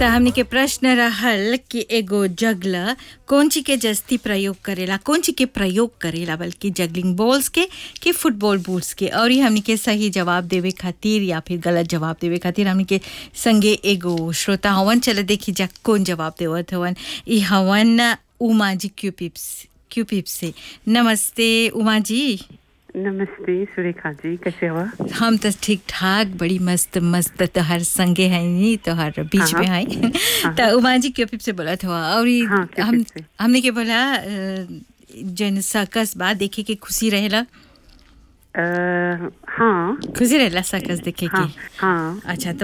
त हमनी के प्रश्न रहल कि एगो जगला कौन चीज के जस्ती प्रयोग करेला कौन चीज के प्रयोग करेला बल्कि जगलिंग बॉल्स के कि फुटबॉल बूट्स के और ये हमनी के सही जवाब देवे खातिर या फिर गलत जवाब देवे खातिर हमनी के संगे एगो श्रोता हवन चल देखी जा कौन जवाब देवत हवन ई हवन उमा जी क्यूपिप्स क्यूपिप से नमस्ते उमा जी नमस्ते सुरेखा जी कैसे हो हम तो ठीक ठाक बड़ी मस्त मस्त तोहर संगे है नी तोहर बीच में हाँ। है तो उमा जी क्यों से बोला था और ई हाँ, क्यों हम से। हमने के बोला अ, जन सर्कस बा देखे के खुशी रहेला अ, हाँ खुशी रहेला सर्कस देखे हाँ के हाँ अच्छा तो